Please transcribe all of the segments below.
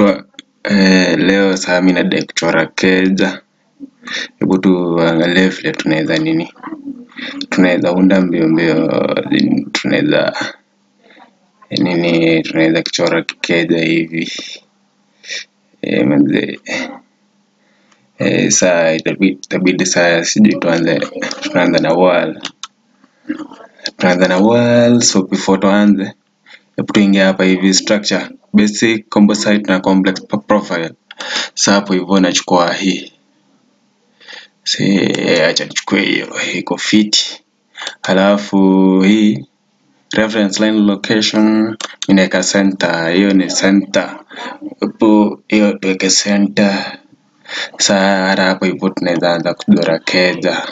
tu leo saa mi nadai kuchora keja. Hebu tuangalie vile tunaeza nini. Tunaeza unda mbio mbio tunaeza nini tunaeza kuchora kikeja hivi. Manze saa itabidi saa sijui tuanze tunaanza na wall. Tunaanza na wall so before tuanze hebu tuingie hapa hivi structure basic composite na complex profile. Sa hapo hivyo nachukua hii acha nichukue hiyo iko fiti. Halafu hii reference line location mi naeka center hiyo ni center hapo hiyo tuweke center. Sa hata hapo hivyo tunaeza anza kuchora keja.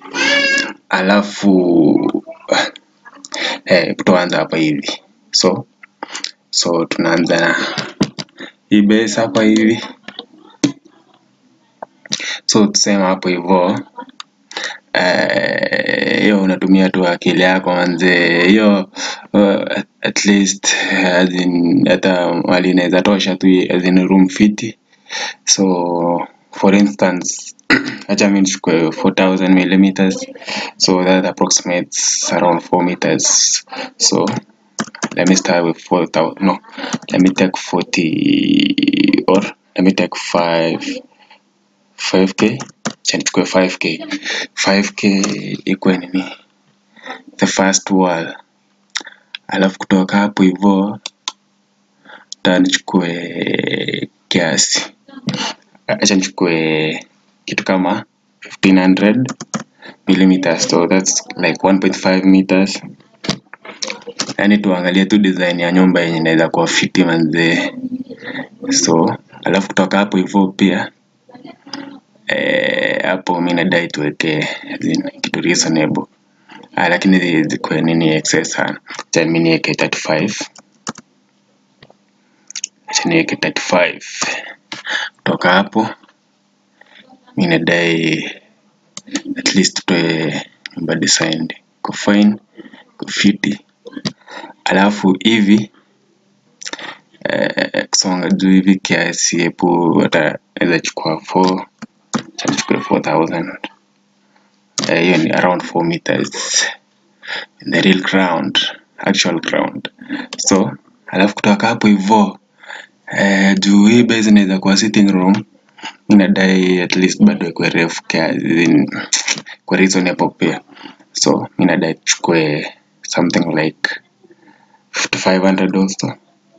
Halafu hebu tuanze hapa hivi so so tunaanza na hii base hapa hivi so tuseme hapo hivyo hiyo unatumia tu akili yako manze hiyo at least as in hata mahali inaeza tosha tu as in room fiti so for instance acha mi nichukue 4000 millimeters so that approximates around 4 meters so let me start with 4000 no let me take 40 or let me take 5 5k acha nichukue 5k 5k ikuwe nini the first wall halafu kutoka hapo hivyo nataka nichukue kiasi acha nichukue kitu kama 1500 millimeters so that's like 1.5 meters yaani tuangalie tu design ya nyumba yenye inaeza kuwa fiti manze so halafu kutoka hapo hivyo pia hapo mi nadai tuweke as in kitu reasonable lakini zikuwe nini excess sana acha mi nieke 35 acha nieke 35 kutoka hapo mi nadai at least tutoe nyumba designed iko fine iko fiti halafu hivi kusonga juu hivi kiasi hebu hata naeza chukua 4 acha nichukue 4000 hiyo ni around 4 meters in the real ground actual ground so halafu kutoka hapo hivyo juu hii base inaeza kuwa sitting room mi nadai at least bado ikuwe refu kiasi ikuwe reasonable pia so mi nadai tuchukue something like 5500 also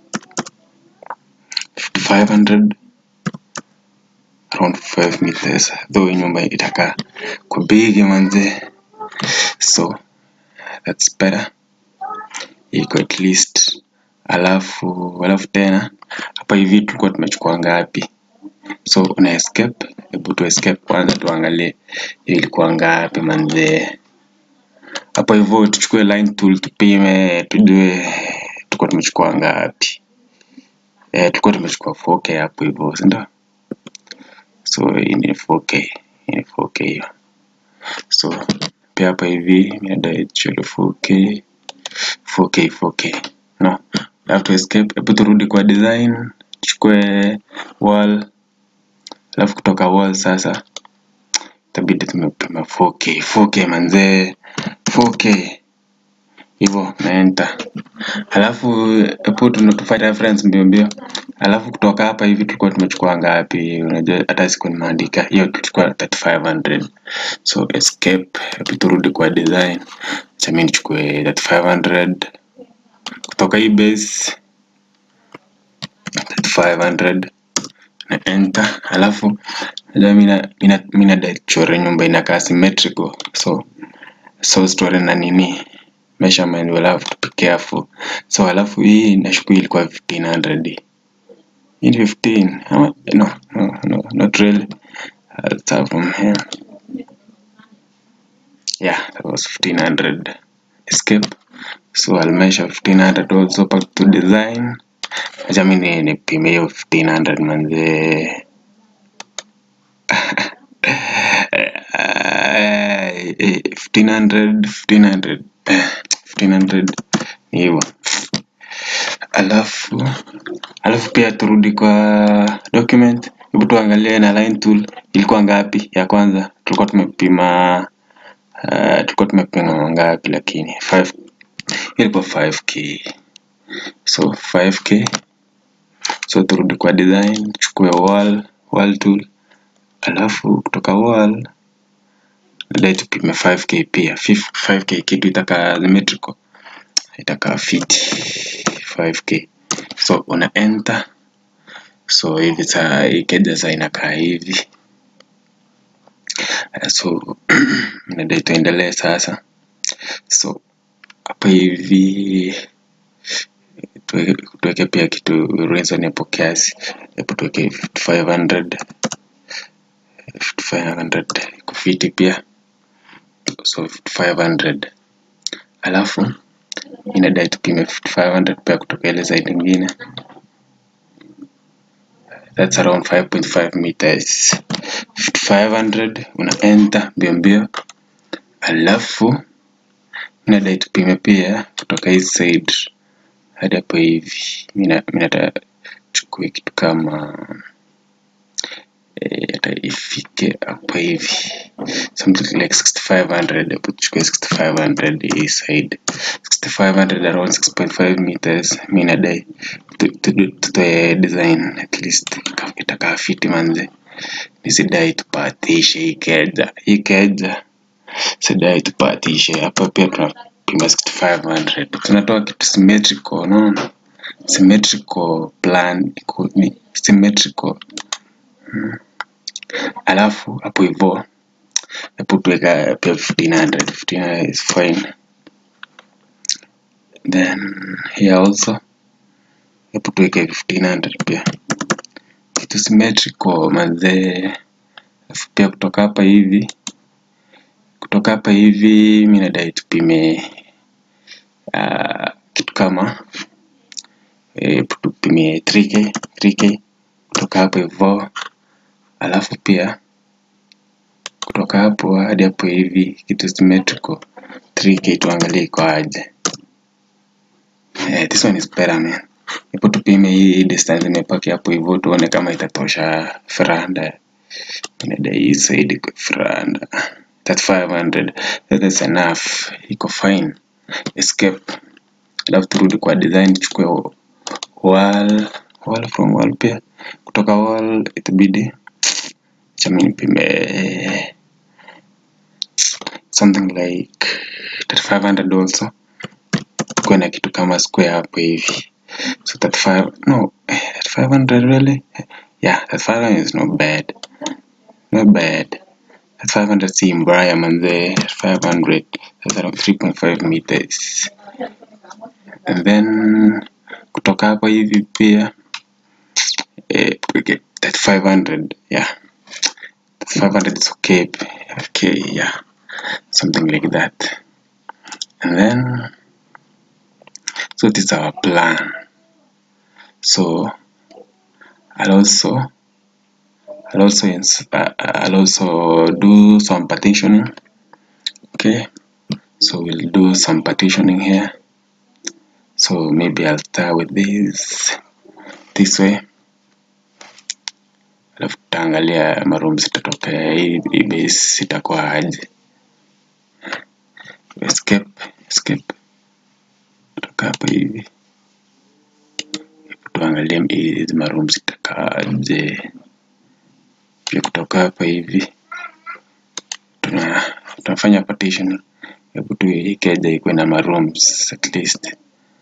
5500 around 5 meters though hii nyumba itakaa kwa bigi manze so that's better iko at least halafu halafu tena hapa hivi tulikuwa tumechukua ngapi so una escape hebu tu escape kwanza tuangalie hiyo ilikuwa ngapi manze hapo hivyo tuchukue line tool tupime tujue tulikuwa tumechukua ngapi tulikuwa tumechukua 4k hapo hivyo si ndio so hii ni 4k hii ni 4k hiyo so pia hapa hivi mi nadai tuchore 4k 4k 4k no have to escape hebu turudi kwa design tuchukue wall halafu kutoka wall sasa itabidi tumepima 4k 4k manzee 4k hivyo na enter halafu hebu tufanye reference mbio mbio halafu kutoka hapa hivi tulikuwa tumechukua ngapi unajua hata sikuwa nimeandika hiyo tulichukua 3500 so escape hebu turudi kwa design acha mi nichukue 3500 kutoka hii base 3500 na enter halafu unajua mi nadai tuchore nyumba inakaa symmetrical so so tuchore na nini measurement we'll have to be careful so halafu hii nashuku ilikuwa 1500 hii ni 15 ama no no no not really I'll start from here yeah that was 1500 escape so I'll measure 1500 also back to design acha mi nipime hiyo 1500 manze 1500 1500 1500 ni hivyo alafu alafu pia turudi kwa document hebu tuangalie na line tool ilikuwa ngapi ya kwanza tulikuwa tumepima uh, tulikuwa tumepima ngapi lakini 5 ilikuwa 5k so 5k so turudi kwa design chukue wall wall tool alafu kutoka wall dai tupime 5k pia 5k kitu itakaa symmetrical itakaa fiti 5k so una enter so hivi saa ikeja saa inakaa hivi Uh, so nadai tuendelee sasa so hapa hivi tuweke, tuweke pia kitu reason hapo kiasi hapo tuweke 5500 5500 kufiti pia so 5500 alafu inadai tupime 5500 pia kutoka ile side ingine that's around 5.5 meters 5500 una enter mbio mbio alafu inadai tupime pia kutoka hii side hadi hapo hivi mina nataka chukue kitu kama eh, hata ifike hapo hivi something like 6500 hapo tuchukue 6500 hii side 6500 around 6.5 meters mi nadai tu- tu- tutoe design at least ika- itakaa fiti manze nisidai tupatishe hii keja hii keja sidai tupatishe hapa pia tunapima 6500 tunatoa kitu symmetrical unaona symmetrical plan iko ni symmetrical alafu hapo hivyo hapo tuweka pia 1500 1500 is fine then here also hapo tuweke 1500 pia kitu symmetrical manzee alafu pia kutoka hapa hivi kutoka hapa hivi mi nadai tupime uh, kitu kama eh, tupime 3k 3k kutoka hapo hivyo alafu pia kutoka hapo hadi hapo hivi kitu symmetrical 3k tuangalie iko aje eh, this one is better man ipo tupime hii distance imepaki hapo hivyo tuone kama itatosha franda inadai hii side iko franda that 500 that is enough iko fine escape alafu turudi kwa design tuchukue wall wall from wall pia kutoka wall itabidi chami nipime something like 3500 also tukuwe na kitu kama square hapo hivi so 35 no 3500 really yeah 3500 is not bad not bad 500 si mbaya manze 500 that's around 3.5 meters and then kutoka hapo hivi pia eh, tuweke that 500 yeah that 500 is okay okay yeah something like that and then so this is our plan so I'll also I'll also ins- uh, I'll also do some partitioning okay so we'll do some partitioning here so maybe I'll start with this this way alafu tutaangalia maroom zitatokea hii hii base itakuwa aje escape escape kutoka hapa hivi Hebu tuangalie hizi maroom zitakaaje pia kutoka hapa hivi tuna tunafanya partition hebu tu hii keja ikuwe na marooms at least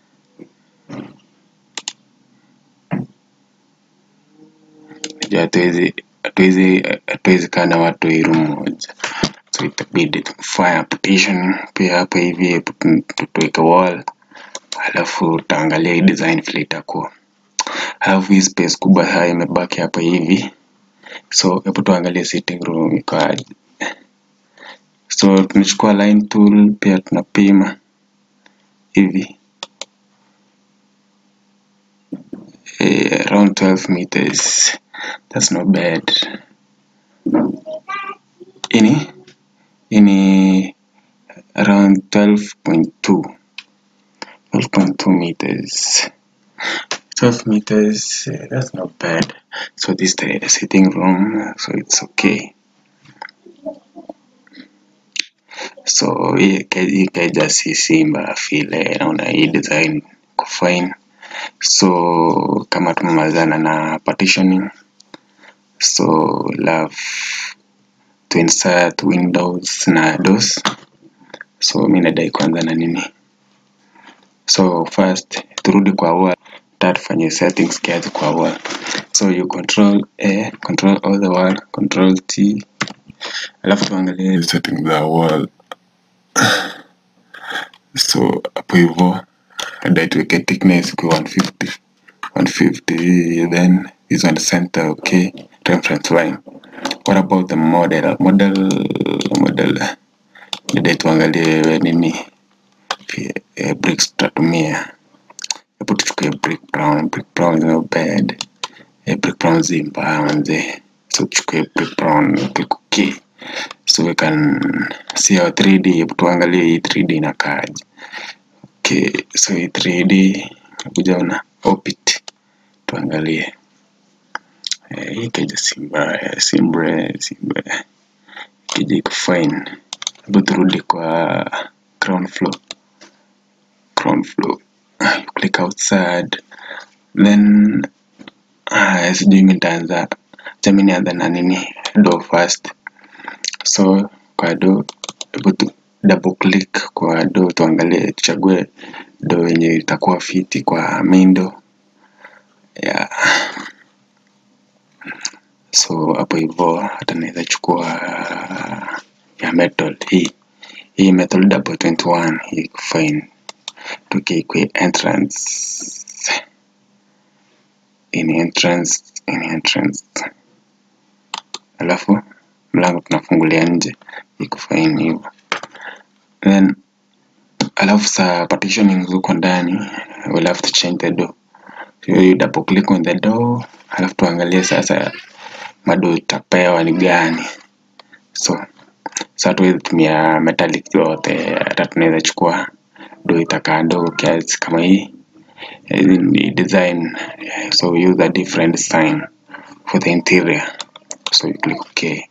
najua hatuwezi hatuwezi hatuwezi kaa na watu hii room moja so itabidi tumfanya partition pia hapa hivi hebu tu- tu- tuweke wall alafu utaangalia hii design vile itakuwa alafu hii space kubwa haya imebaki hapa hivi so hebu tuangalie sitting room iko aje so tunachukua line tool pia tunapima hivi eh, around 12 meters that's not bad ini ini around 12.2 12.2 meters 12 meters uh, that's not bad so this is the sitting room so it's okay so hii ke- hii keja si simba vile naona hii design iko fine so kama tumemalizana na partitioning so love to insert windows na doors so mi nadai kwanza na nini so first turudi kwa wall ta tufanye settings kiasi kwa wall so you control a control all the wall control t alafu tuangalie setting the wall so hapo hivyo dai tuweke thickness kwa 150 150 then this one center okay reference line what about the model model model dai tuangalie nini pia, eh, bricks tutatumia hebu tuchukue brick brown brick brown is not bad eh, brick brown zimba manze so tuchukue brick brown click okay so we can see our 3d hebu tuangalie hii 3d inakaaje okay so hii 3d kuja una opit tuangalie eh, hii keja si mbaya si mbaya si mbaya keja iko fine hebu turudi kwa ground floor ground floor you click outside then ah, sijui mi nitaanza chami nianza na nini do first so kwa do hebu tu double click kwa do tuangalie tuchague do yenye itakuwa fiti kwa main do yeah. so hapo hivyo hata naweza chukua ya metal hii hii metal double 21 hii iko fine tukikwe entrance in entrance in entrance alafu mlango tunafungulia nje iko fine hivyo then alafu sa partitioning huko ndani we'll have to change the door so you double click on the door alafu tuangalie sasa mado itapewa ni gani so sa tuwezi tumia metallic yote hata tunaweza chukua do itakaa ndogo kiasi kama hii Eh, ni design eh, so we use a different sign for the interior so you click ok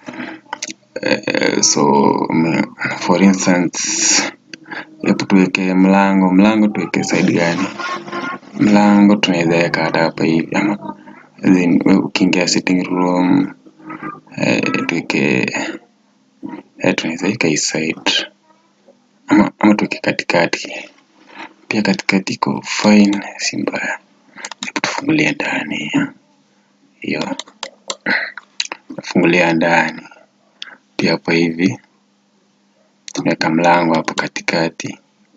Eh, so mm, for instance hebu tuweke mlango mlango tuweke side gani mlango tunaweza weka hata hapa hivi ama as in, we ukiingia sitting room eh, tuweke eh, tunaweza weka hii side ama, ama tuweke katikati pia katikati iko fine si mbaya hebu tufungulie ndani hiyo tufungulia ndani pia hapo hivi tunaweka mlango hapo katikati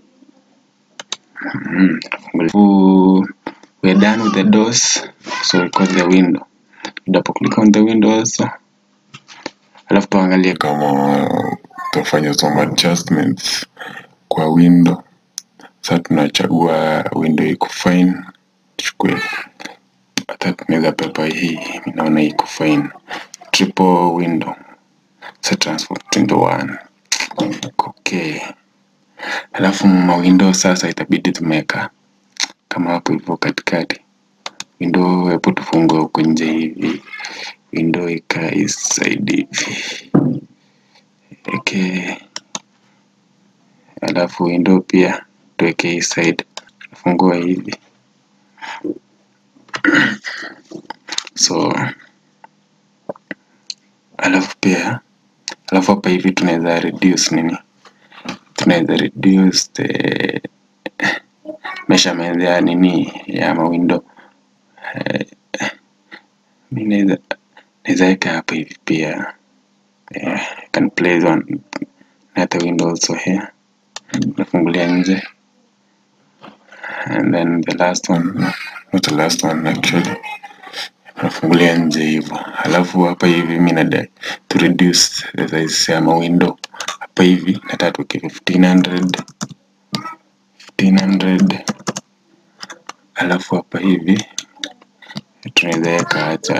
mm, tufungulie. we're done with the doors so we close the window double click on the window also alafu tuangalie kama utafanya some adjustments kwa window sasa tunachagua window iko fine tuchukue hata tunaweza pepa hii mi naona iko fine triple window sa transform window one okay alafu mawindow sasa itabidi tumeweka kama hapo hivyo katikati window hebu tufungue huko nje hivi window ikae side hivi okay alafu window pia tuweke hii side fungua hivi so alafu pia alafu hapa hivi tunaweza reduce nini tunaweza reduce the measurement ya nini ya mawindo eh, mi naweza naweza weka hapa hivi pia yeah, I can place one another window also here nafungulia nje and then the last one no, not the last one actually nafungulia nje hivyo alafu hapa hivi mi nadai to reduce the size ya mawindo hapa hivi nataka tuweke 1500 1500 alafu hapa hivi tunaweza weka hata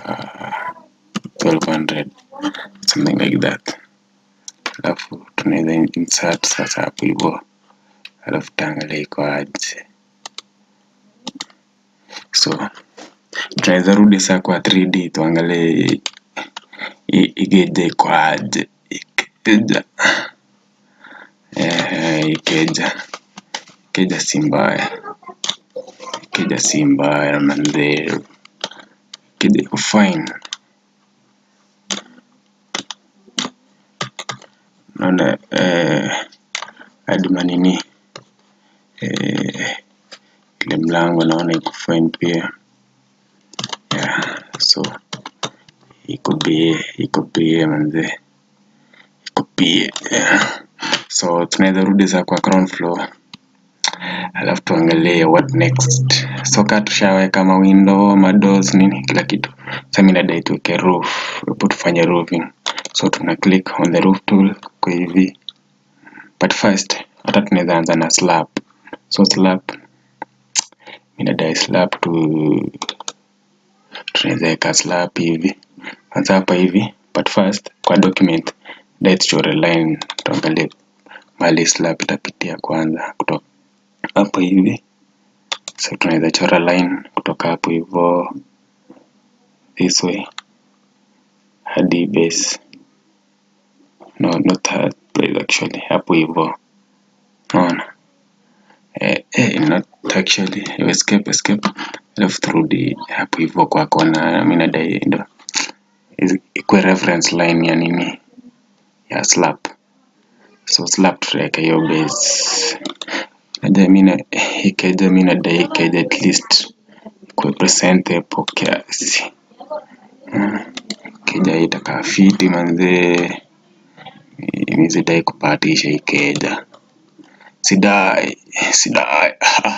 1200 something like that alafu tunaweza insert sasa hapo hivyo alafu taangalia iko aje so tunaweza rudi saa kwa 3D tuangalie i- ikeja iko aje ikeja eh, ikeja ikeja si mbaya ikeja si mbaya manze ikeja iko fine naona eh, hadi manini eh, ile mlango naona iko fine pia yeah, so iko bie iko bie manze iko bie yeah. so tunaweza rudi saa kwa ground floor alafu tuangalie what next so kaa tushaweka ma window ma doors nini kila kitu sasa mimi nadai tuweke roof hapo tufanye roofing so tuna click on the roof tool kwa hivi but first hata tunaweza anza na slab so slab mimi nadai slab tu tunaweza weka slab hivi kwanza hapa hivi but first kwa document dai tuchore line tuangalie mahali slab itapitia kwanza kutoka hapo hivi so tunaweza chora line kutoka hapo hivyo this way hadi base no not that place actually hapo hivyo naona eh, eh, not actually escape escape alafu turudi hapo hivyo kwa kona mimi nadai ndo is- ikuwe reference line ya nini ya slab so slab tutaweka hiyo base naja mina ikeja mi nadai ikeja at least ikuwe presentable kiasi Mm, ikeja itakaa fiti manzee mi sidai kupatisha ikeja sidai sidai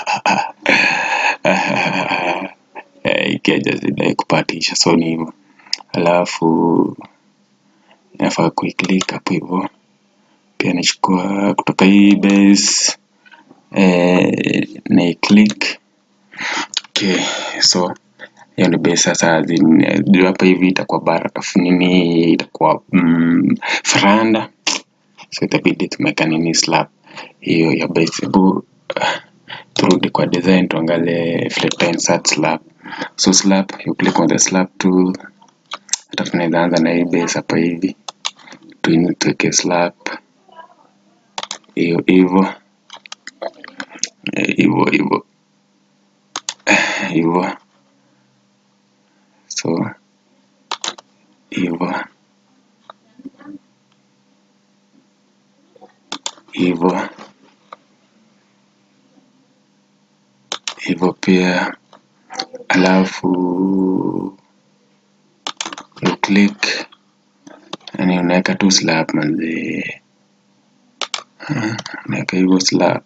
Eh, ikeja sidai kupatisha so ni hivyo alafu inafaa kuiclick hapo hivyo pia nachukua kutoka hii base eh, naiclick okay so hiyo ni base sasa zin- juu hapa hivi itakuwa bara nini itakuwa mm, faranda so itabidi tumeka nini slab hiyo ya base hebu uh, turudi kwa design tuangalie vile insert slab so slab you click on the slab tool hata tunaweza anza na hii base hapa hivi tuini tuweke slab hiyo hivyo Eh, hivyo hivyo Eh, hivyo so hivyo hivyo hivyo pia alafu you click yani unaweka tu slab manze Ah, unaweka hivyo slab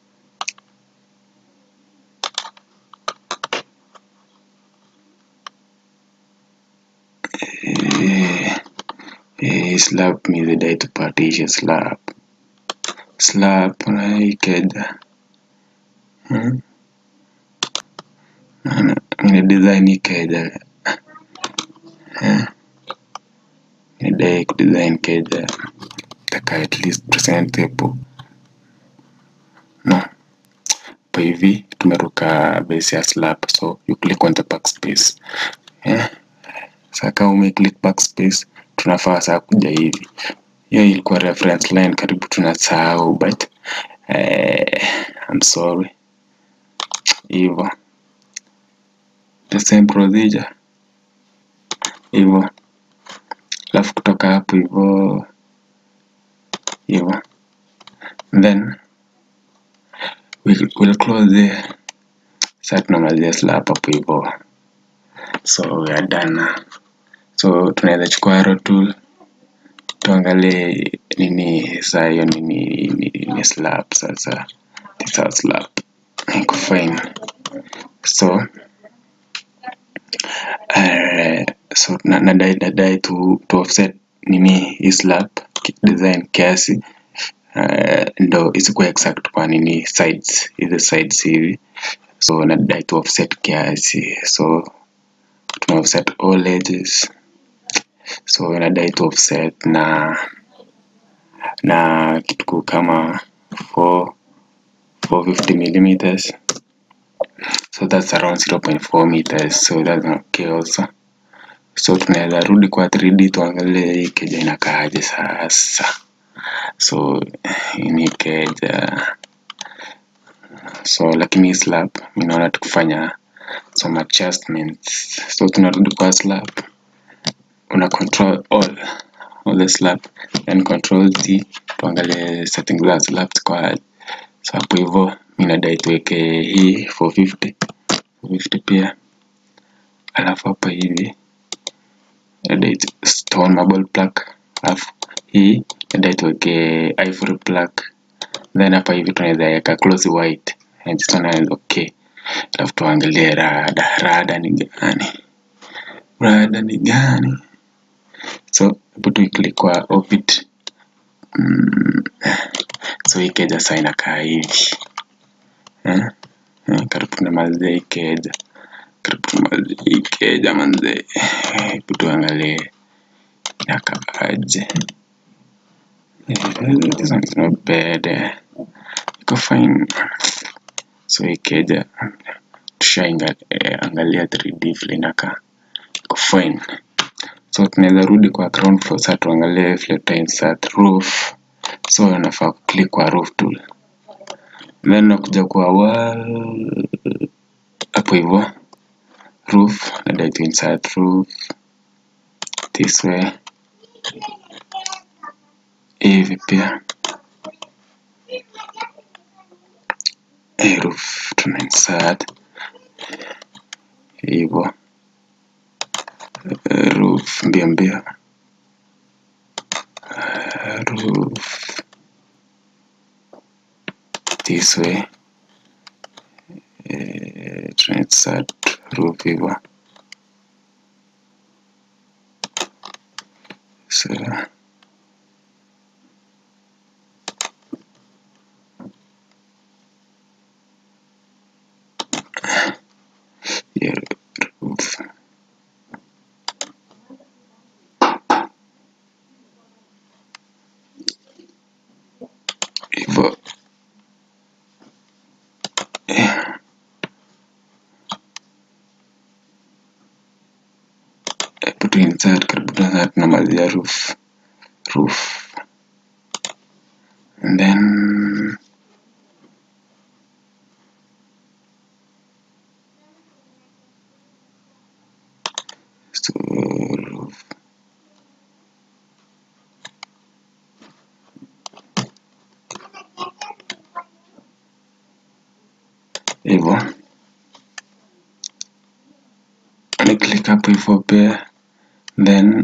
eh, eh, slab mizidai tupatishe slab slab unaikeda hmm? Ana- ina design ikeja eh? nidai kudesign keja taka at least presentable no hapa hivi tumeruka base ya slab so you click on the backspace eh? Sasa kama ume click backspace tunafaa saa kuja hivi hiyo ilikuwa reference line karibu tunasahau but eh, I'm sorry hivyo the same procedure hivyo alafu kutoka hapo hivyo hivyo then we'll, we'll close there sasa tunamalizia slab hapo hivyo so we are done now. so tunaweza chukua arrow tool tuangalie nini saa hiyo nini ni, ni slab sasa this our slab iko fine so uh, so na- nadai nadai tu, tu offset nini hii slab ki- design kiasi uh, ndo isikuwa exact kwa nini sides hizi sides hivi so nadai tu offset kiasi so tuna offset all edges so inadai tu offset na na kitu kama 4 450 millimeters so that's around 0.4 meters so that's okay also so tunaweza rudi kwa 3D tuangalie hii keja inakaaje sasa so hii ni keja so lakini hii slab mi naona tukifanya some adjustments so tunarudi kwa slab una control all all the slab then control t tuangalie settings za slab kwa aje. so hapo hivyo mi nadai tuweke hii 450 450 pia alafu hapa hivi nadai tu- stone marble plaque alafu hii nadai tuweke ivory plaque then hapa hivi tunaweza weka close white and just wanna okay alafu tuangalie rada rada ni gani rada ni gani so hapo tuiclick kwa orbit mm, so hii keja saa inakaa hivi eh? Eh, karibu tunamalizia hii keja karibu tunamalizia hii keja manze hebu tuangalie inakaaje Eh, this one is not bad eh. iko fine so hii keja tushaangalia 3D vile inakaa iko fine so tunaweza rudi kwa ground floor sasa tuangalie vile tutainsert roof so nafaa kuclick kwa roof tool then nakuja kwa wall hapo hivyo roof nadai to insert roof this way hivi pia hii roof tuna insert hivyo Eh, roof mbio mbio Eh, roof this way eh, tuna insert roof hivyo so yeah, roof hivyo yeah. Hebu tu insert karibu na tunamalizia roof roof and then so roof hivyo ni click hapo hivyo pia then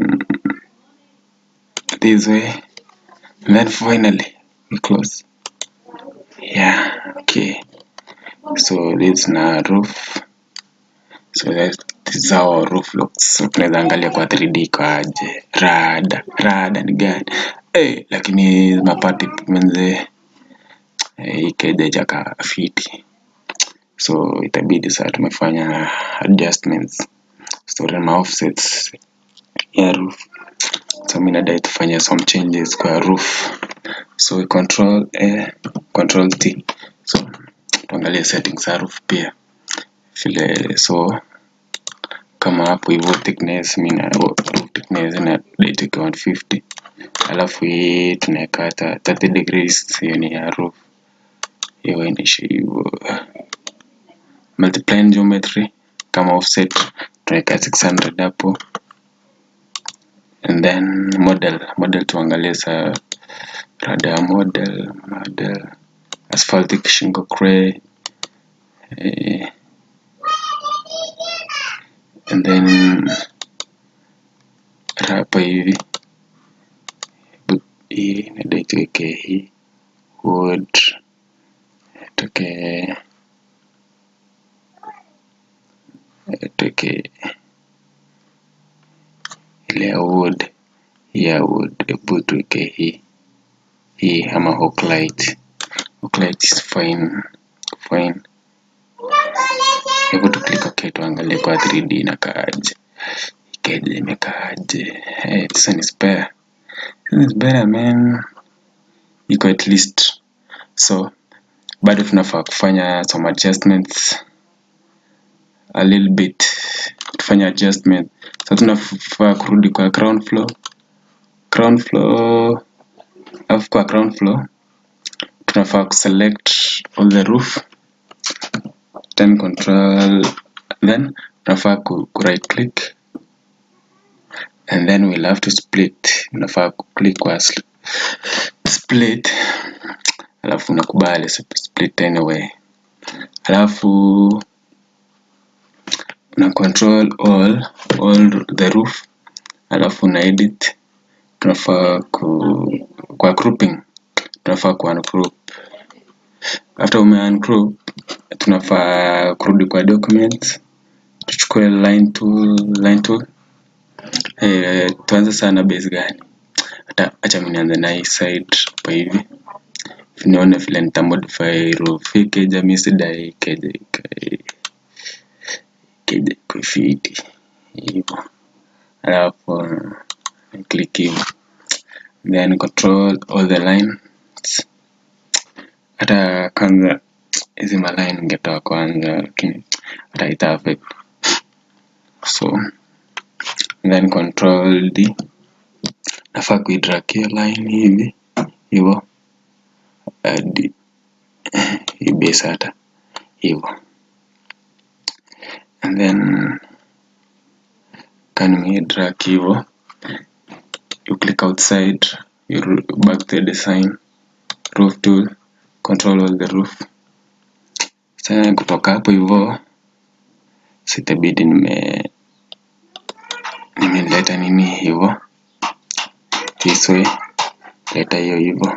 this way and then finally we close yeah okay so this na roof so that this is how our roof looks so tunaweza angalia kwa 3D kwa aje rada rada ni gani eh lakini mapati menze eh, hii keja jaka fiti so itabidi saa tumefanya adjustments story ma offsets ya roof so mi nadai tufanye some changes kwa roof so we control a control t so tuangalie settings za roof pia vile so kama hapo hivyo thickness mi na roof thickness na date 150 alafu hii tunaweka hata 30 degrees hiyo ni ya roof hiyo inishi hivyo multiplying geometry kama offset tunaweka 600 hapo and then model model tuangalie sa rada ya model model asphaltic shingle cray eh, and then hapa hivi Bu- hii nadai tuweke hii wood tuweke tuweke ile ya wood hii ya wood hebu tuweke hii hii ama hook light hook light is fine fine hebu tuklik okay tuangalie kwa 3D inakaaje ikeje imekaaje hey, this one is better this one is better man iko at least so bado tunafaa kufanya some adjustments a little bit tufanye adjustment sasa tunafaa kurudi kwa ground floor ground floor alafu kwa ground floor tunafaa kuselect all the roof then control then tunafaa ku, ku right click and then we'll have to split unafaa kuclick kwa sl- split alafu unakubali sp- split anyway alafu una control all all the roof alafu una edit tunafaa ku, kwa grouping tunafaa ku ungroup after ume ungroup tunafaa kurudi kwa documents tuchukue line tool line tool eh, tuanze sana base gani hata acha mimi nianze na hii side hapa hivi nione vile nita modify roof hii keja mimi sidai keja ikae keja iko fiti hivyo alafu click hivo then control all the lines hata kwanza hizi maline ningetoa kwanza lakini hata ita affect so then control d nafaa kuidrag hiyo line hivi hivo hadi hii base hata hivo and then can we drag hivo you click outside you ro- back to the design roof tool control all the roof sasa kutoka hapo hivo sitabidi nime nimeleta nini hivo this way leta hiyo hivo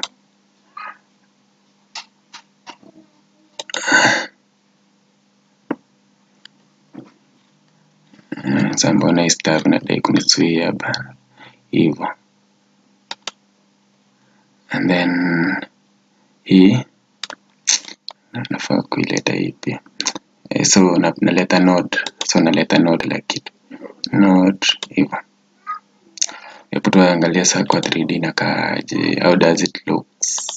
Mm, sasa mbona hii staff inadai kunizuia hapa hivo and then hii na- nafaa kuileta hii pia eh, so na, naleta node so naleta node la kitu node hivo hebu tuangalia saa kwa 3D inakaaje how does it looks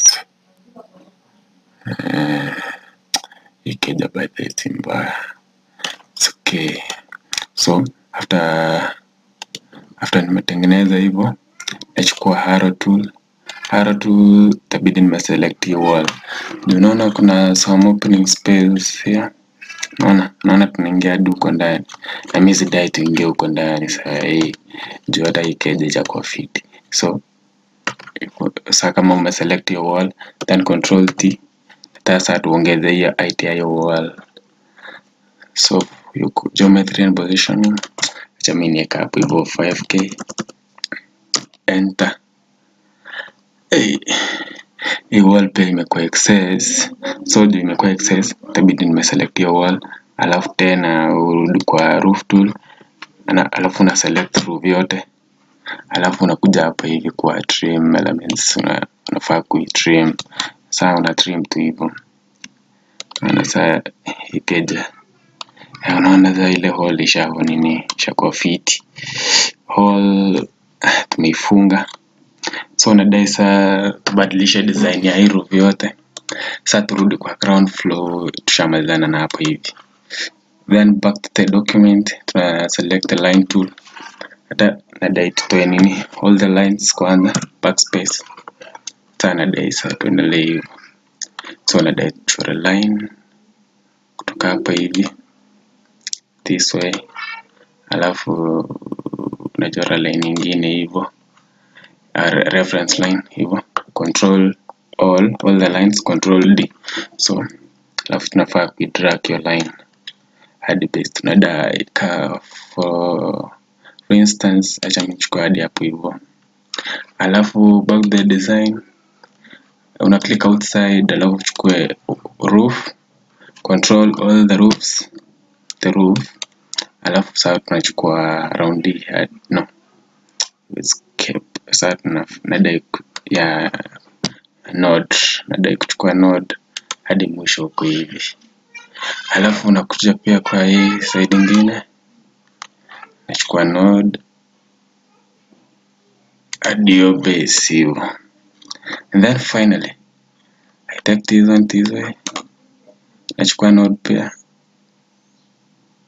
ikeja by the way si mbaya It's okay so after after nimetengeneza hivyo nachukua arrow tool arrow tool itabidi nimeselect hiyo wall Juu unaona kuna some opening space here naona naona tunaingia hadi huko ndani na mi sidai tuingie huko ndani saa hii juu hata hii keja ijakuwa fiti so saa kama umeselect your wall then control t sasa tuongeze hiyo height ya hiyo wall so you co- geometry and positioning acha mi niweke hapo hivyo 5k enter hey. hii wall pia imekuwa excess so juu imekuwa excess itabidi nimeselect hiyo wall alafu tena urudi kwa roof tool ana, alafu una select roof yote alafu unakuja hapa hivi kwa trim elements una, unafaa kuitrim saa una trim tu hivyo unaona saa ikeja Eh, unaona saa ile hole ishavo nini ishakuwa fiti hole tumeifunga so nadai saa tubadilishe design ya hii roof yote saa turudi kwa ground floor tushamalizana na hapo hivi then back to the document tuna select the line tool hata nadai tutoe nini all the lines kwanza backspace saa nadai saa tuendelee hivyo so nadai tuchore line kutoka hapa hivi this way alafu unachora line nyingine hivyo uh, reference line hivyo control all all the lines control d so alafu tunafaa kuidrag your line hadi base tunadai ka for for instance acha nichukue hadi hapo hivyo alafu back the design una click outside alafu uchukue roof control all the roofs the roof alafu saa tunachukua round hii hadi no escape saa tuna nadai ku- ya node nadai kuchukua node hadi mwisho huko hivi alafu unakuja pia kwa hii side ingine nachukua node hadi hiyo base hivyo and then finally I take this one this way nachukua node pia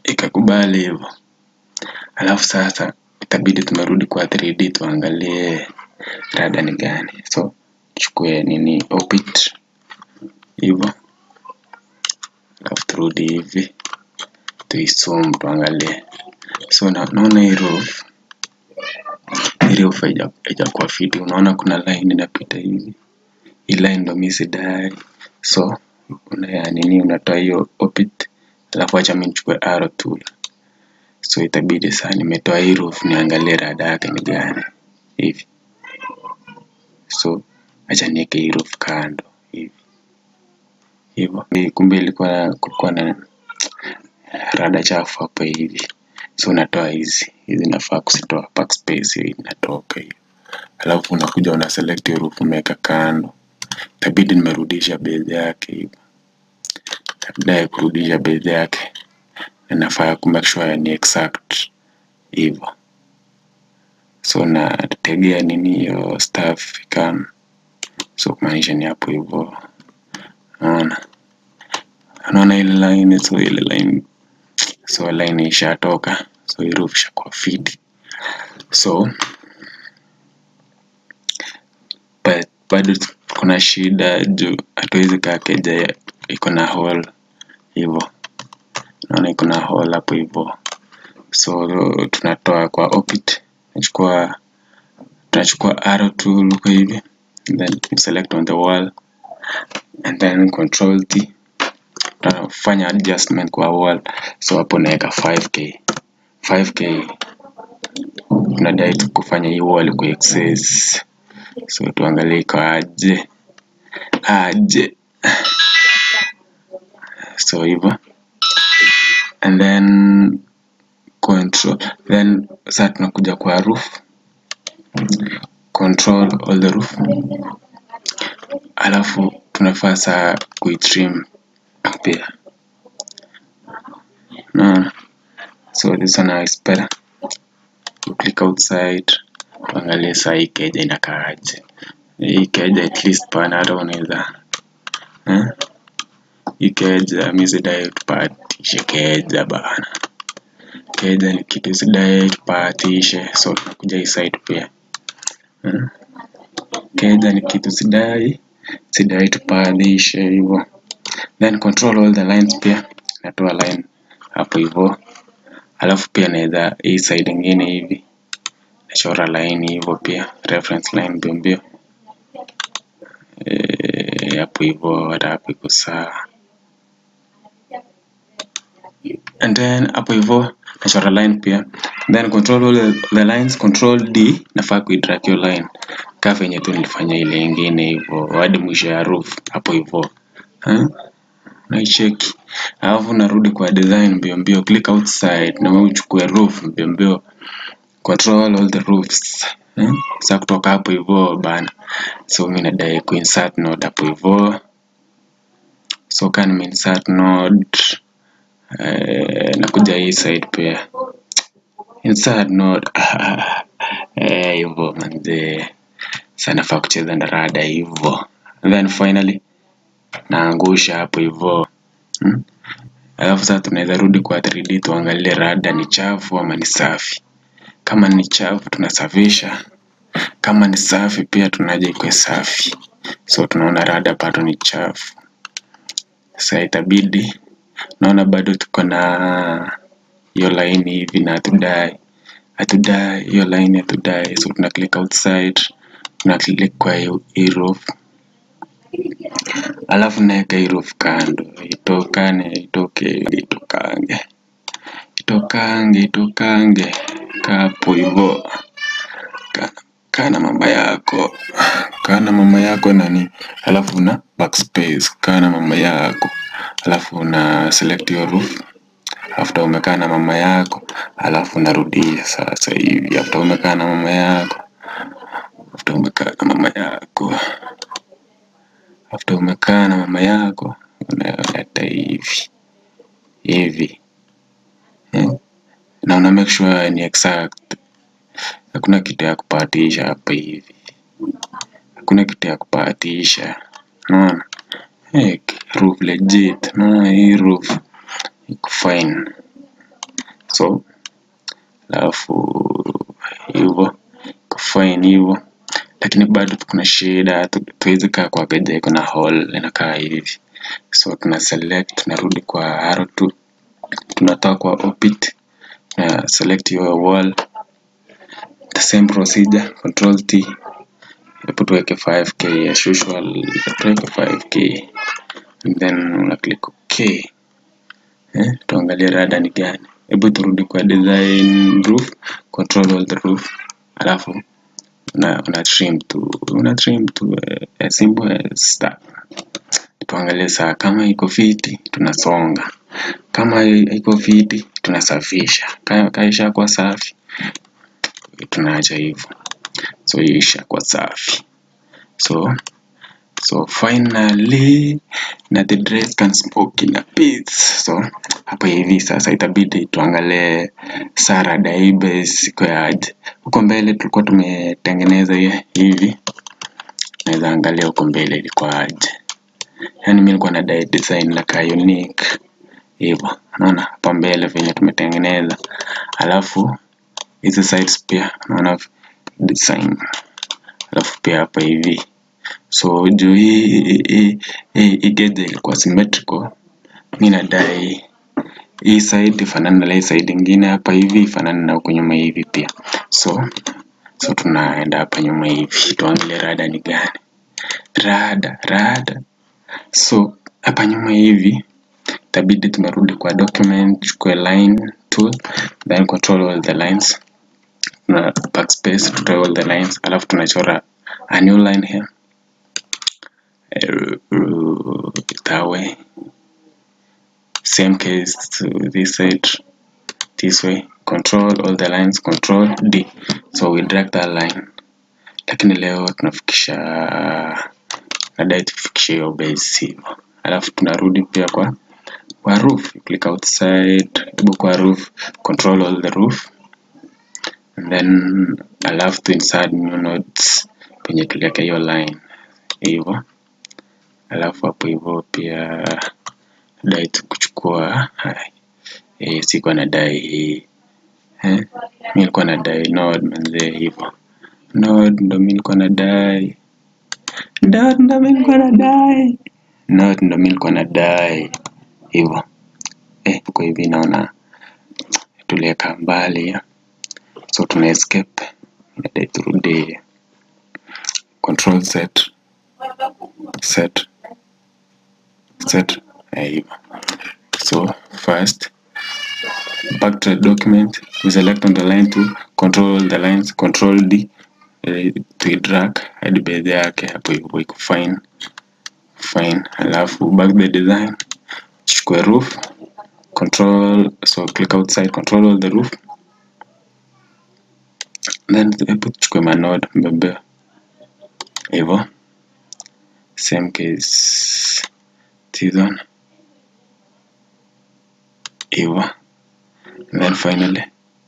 ikakubali hivyo alafu sasa itabidi tumerudi kwa 3D tuangalie rada ni gani so tuchukue nini opit hivyo alafu turudi hivi tuisum tuangalie so na, naona hii roof hii roof haija- haijakuwa fiti unaona kuna line inapita hivi hii line ndo mi sidai so una ya nini unatoa hiyo opit alafu acha mi nichukue arrow tool so itabidi saa nimetoa hii roof niangalie rada yake ni gani hivi so acha niweke hii roof kando hivi hivyo Hii kumbe ilikuwa kulikuwa na rada chafu hapa hivi so unatoa hizi hizi nafaa kuzitoa backspace hii inatoka hiyo alafu unakuja una select hiyo roof umeweka kando itabidi nimerudisha base yake hivyo baadaye kurudisha base yake nafaa ku make sure ni exact hivyo so nategea nini hiyo staff ikam so kumaanisha ni hapo hivyo naona naona ile line so ile line so line ishatoka so hii roof ishakuwa fiti so but bado kuna shida juu hatuwezi kaa keja ya- iko na hole hivyo naona iko na hole hapo hivyo so tunatoa kwa opit tunachukua tunachukua arrow tool huko hivi then select on the wall and then control T tunafanya adjustment kwa wall so hapo naweka 5k 5k tunadai tu kufanya hii wall ku access so tuangalie iko aje aje so hivyo and then control then sasa tunakuja kwa roof control all the roof alafu tunafaa saa kuitrim pia naona so this one is better you click outside tuangalie saa hii keja inakaaje hii keja at least pana hata unaweza eh? hii keja mi sidai tupatishe keja bana keja ni kitu sidai tupatishe so tunakuja hii side pia eh? keja ni kitu sidai sidai tupatishe hivyo then control all the lines pia natoa line hapo hivyo alafu pia naweza hii side ingine hivi nachora line hivyo pia reference line mbio mbio Eh, hapo hivyo hata hapo iko sawa and then hapo hivyo nachora line pia then control all the, the lines control d nafaa kuidrag hiyo line kaa venye tu nilifanya ile ingine hivyo hadi mwisho ya roof hapo hivyo eh? naicheki alafu narudi kwa design mbio mbio click outside na wewe uchukue roof mbio mbio control all the roofs eh? sa kutoka hapo hivyo bana so mi nadai kuinsert node hapo hivyo so kan nimeinsert node eh, nakuja hii side pia insert node eh, hivyo manze sa nafaa kucheza na rada hivyo then finally naangusha hapo hivyo hmm? alafu sasa tunaweza rudi kwa 3D tuangalie rada ni chafu ama ni safi kama ni chafu tunasafisha kama ni safi pia tunaja ikuwe safi so tunaona rada bado ni chafu sasa itabidi naona bado tuko na hiyo line hivi na hatudai hatudai hiyo line hatudai so tuna click outside tuna click kwa hiyo- hii roof alafu naweka hii roof kando itokane itoke itokange itokange itokange kapo hivyo Ka- kaa na mama yako kaa na mama yako nani alafu una backspace kaa na mama yako alafu una select your roof after umekaa na mama yako alafu unarudia sasa hivi after umekaa na mama yako after umekaa na mama yako after umekaa na mama yako unaleta hivi hivi eh? na una make sure ni exact hakuna kitu ya kupatisha hapa hivi hakuna kitu ya kupatisha unaona hey, roof legit unaona hii roof iko fine so alafu hivyo fine hivyo lakini bado kuna shida tuwezi kaa kwa keja iko na hole inakaa hivi so tuna select tunarudi kwa arrow tu tunatoka kwa opit na select your wall the same procedure control t hapo tuweke 5k as usual tuweke 5k and then una click ok eh, tuangalie rada ni gani hebu turudi kwa design roof control all the roof alafu una, una trim tu una trim tu uh, as simple as that tuangalie saa kama iko fiti tunasonga kama haiko fiti tunasafisha kaisha kwa safi tunaacha hivyo so isha kwa safi so so finally na the dress can smoke in a peace so hapa hivi sasa itabidi tuangalie Sara Daibes iko aje huko mbele tulikuwa tumetengeneza hivi naweza angalia huko mbele ilikuwa aje yani mimi nilikuwa na design la ka unique hivyo unaona hapa mbele venye tumetengeneza alafu hizi sides pia unaona design alafu pia hapa hivi so juu hii hii geja ilikuwa symmetrical mi nadai hii side ifanane na hii side ingine hapa hivi ifanane na huku nyuma hivi pia so so tunaenda hapa nyuma hivi tuangalie rada ni gani rada rada so hapa nyuma hivi itabidi tumerudi kwa document chukue line tool then control all the lines na backspace tutoe all the lines alafu tunachora a new line here uh, that way same case to this side this way control all the lines control d so we drag that line lakini leo tunafikisha nadai tufikishe hiyo base hivyo alafu tunarudi pia kwa kwa roof you click outside hebu kwa roof control all the roof and then alafu to insert new nodes penye tuliweka hiyo line hivyo alafu hapo hivyo pia dai kuchukua eh, sikuwa nadai hii eh? mi nilikuwa nadai node manzee hivyo node ndo mi nilikuwa nadai node ndo mi nilikuwa nadai node ndo mi nilikuwa nadai hivyo eh, kwa hivi naona tuliweka mbali so tuna escape inadai turudi control set set set eh, hivyo so first back to the document we select on the line to control the lines control d uh, to drag hadi base yake hapo hivyo iko fine fine alafu back the design chukue roof control so click outside control all the roof then hebu tuchukue manode mbebe hivyo same case season hivyo and then finally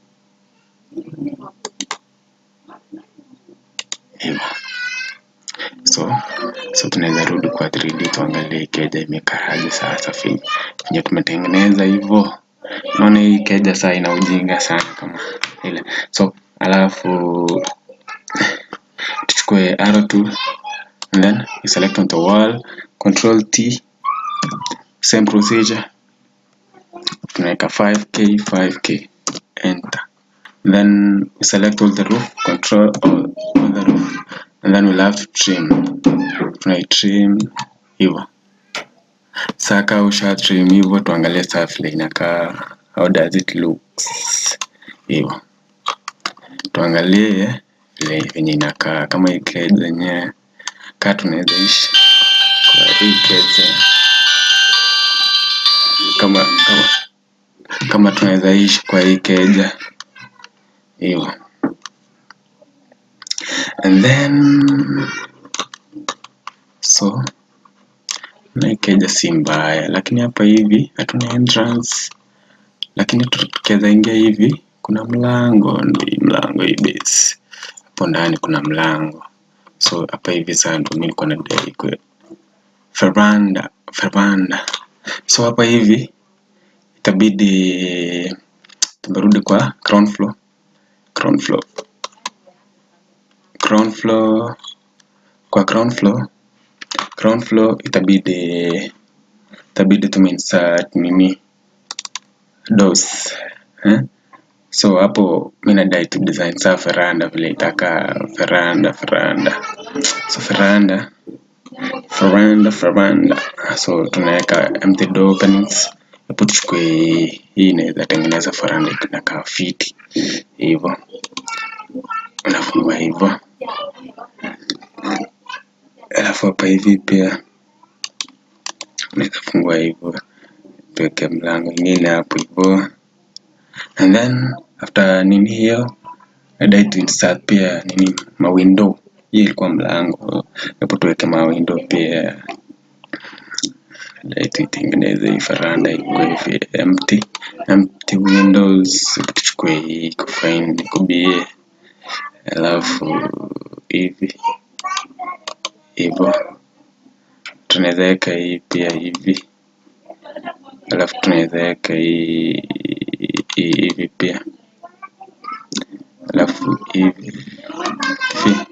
hivyo so so tunaweza rudi kwa 3D tuangalie keja imekaaje sasa venye tumetengeneza hivyo naona hii keja saa ina ujinga sana kama ile so alafu tuchukue arrow tool and then you select on the wall control T same procedure tunaweka 5k 5k enter then we select all the roof control all, all the roof and then we'll have to trim tunai trim hivyo saka usha trim hivyo tuangalie saa vile inakaa how does it looks hivyo tuangalie vile venye inakaa kama hii keja yenyewe kaa tunaweza ishi kwa hii keja kama kama kama tunaweza ishi kwa hii keja hivyo and then so na hii keja si mbaya lakini hapa hivi hatuna entrance lakini tukiweza ingia hivi kuna mlango ndi mlango hii base hapo ndani kuna mlango so hapa hivi sasa ndo mimi nilikuwa nadai kwa veranda veranda so hapa hivi itabidi tumerudi kwa ground floor ground floor ground floor kwa ground floor ground floor itabidi itabidi tumeinsert nini doors eh? so hapo mi nadai tu design saa veranda vile itakaa veranda veranda so veranda veranda veranda so tunaweka empty door openings hapo tuchukue hii inaweza tengeneza veranda inakaa fiti hivyo unafungua hivyo alafu hapa hivi pia unaweza fungua hivyo tuweke mlango ingine hapo hivyo and then after nini hiyo nadai tu insert pia nini mawindow hii ilikuwa mlango hapo tuweke mawindow pia nadai tuitengeneze hii veranda ikuwe hivi empty empty windows tuchukue hii kufine kubie alafu hivi hivyo tunaweza weka hii pia hivi alafu tunaweza weka hii hii hivi pia alafu hivi hivi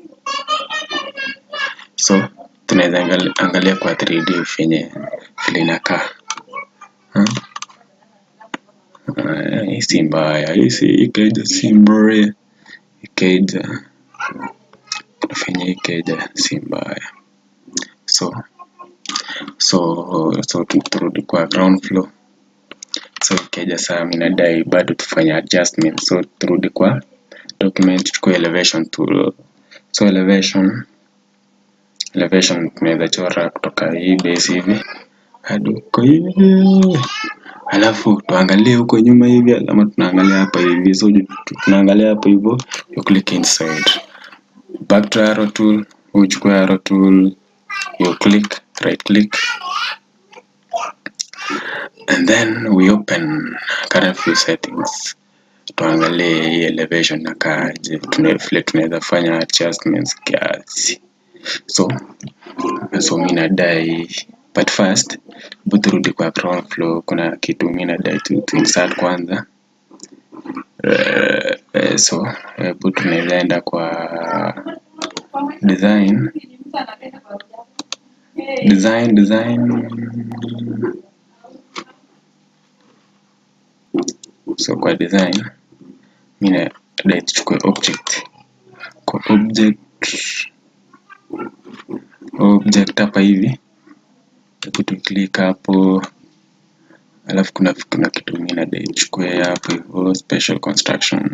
so tunaweza angalia, angalia kwa 3D venye vile inakaa Hmm? Ah, hii si mbaya hii si ikeja si mbaya ikeja venye ikeja si mbaya so so so tu- turudi kwa ground floor so ikeja saa mi nadai bado tufanye adjustment so turudi kwa document tuchukue elevation tool so elevation elevation tunaweza chora kutoka hii base hivi hadi huko hivi alafu tuangalie huko nyuma hivi ama tunaangalia hapa hivi so ju- tu- tunaangalia hapo hivyo you click inside back to arrow tool uchukue arrow tool you click right click and then we open current view settings tuangalie hii elevation nakaaje tuna- vile tunaweza fanya adjustments kiasi so so mi nadai but first hebu turudi kwa ground floor kuna kitu mi nadai tu, tu insert kwanza Eh, eh, so hebu tunaweza enda kwa design design design so kwa design mi nadai tuchukue object kwa object object hapa hivi hebu tu click hapo alafu kuna kuna kitu mi nadai chukue hapo hivyo special construction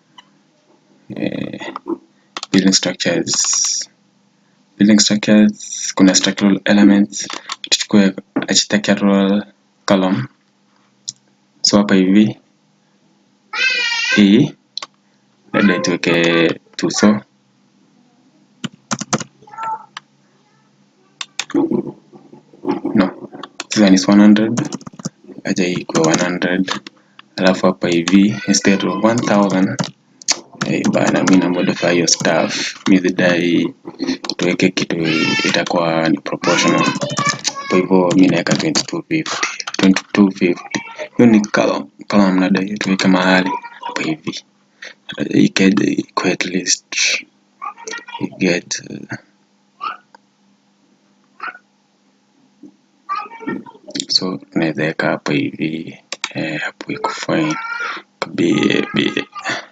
eh, building structures building structures kuna structural elements tuchukue architectural column so hapa hivi hii labda tuweke tuso no this one is 100 acha hii ikuwe 100 alafu hapa hivi instead of 1000 eh, bana mi na modify hiyo stuff mi zidai tuweke kitu itakuwa ni proportional kwa hivyo mi naweka 2250 2250 hiyo ni column column nadai tuweke mahali hapa hivi ikeje ikuwe at least you get uh, so tunaweza weka hapo hivi eh, hapo iko fine be be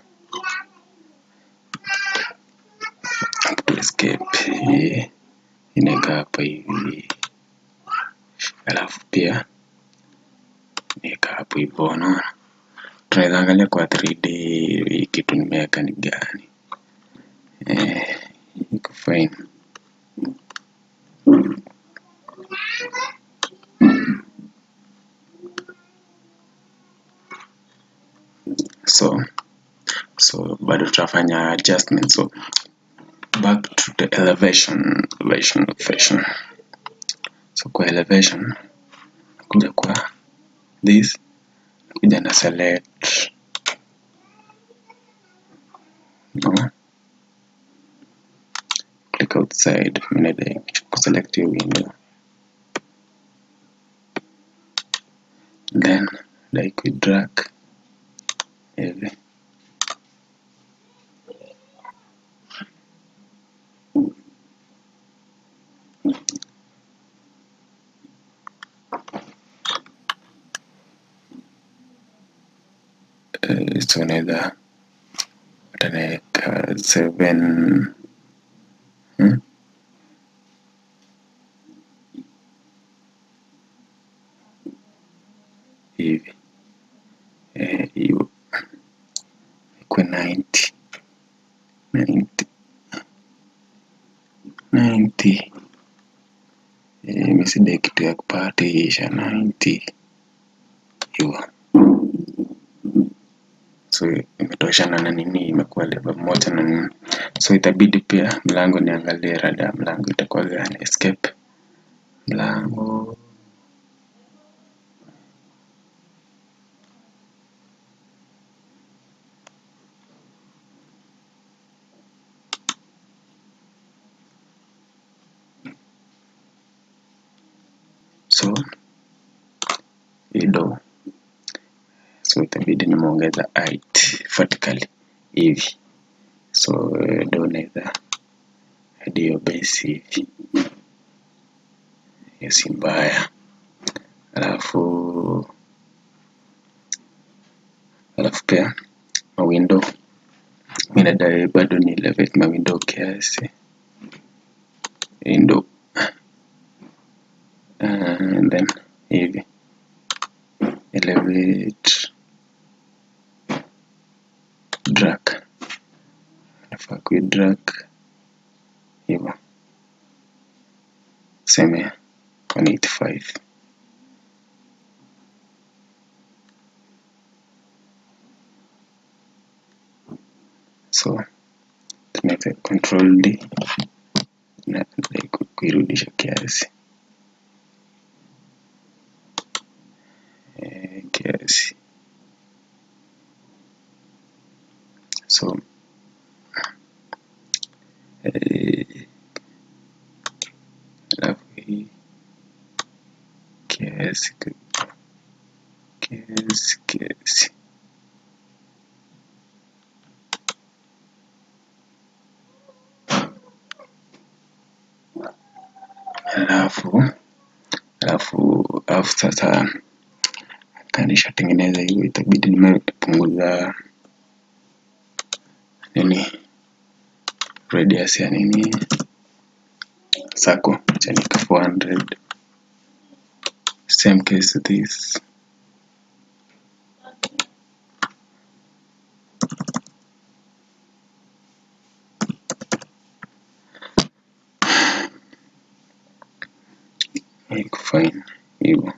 to escape eh, inaweka hapa hivi alafu pia niweka hapo hivyo unaona tunaweza angalia kwa 3D hii kitu nimeweka ni gani eh, iko fine so so bado tutafanya adjustment so back to the elevation elevation elevation so kwa elevation kuja kwa this kuja na select no click outside minadai kuselect hiyo window then dai kuidrag uh, so unaweza utanaweka 7 hmm? hivi eh, hiyo ikuwe 90 90 90 eh, misidai kitu ya kupatisha 90 hivyo so imetoshana na nini imekuwa level moja na nini so itabidi pia mlango niangalie rada ya mlango itakuwa gani escape mlango so ido so itabidi nimeongeza height vertically hivi so eh, do naweza hadi hiyo base hivi hiyo si mbaya alafu alafu pia mawindo mi nadai bado ni elevate mawindo kiasi window and then hivi elevate drag nafaa kui drag hivyo seme 185 so tunaweza control d na ku- kuirudisha kiasi Eh, kiasi so eh, alafu hii kiasi ki- kiasi kiasi alafu alafu alafu sasa kanishatengeneza hiyo itabidi nimepunguza nini radius ya nini sako chanika 400 same case this iko fine hivyo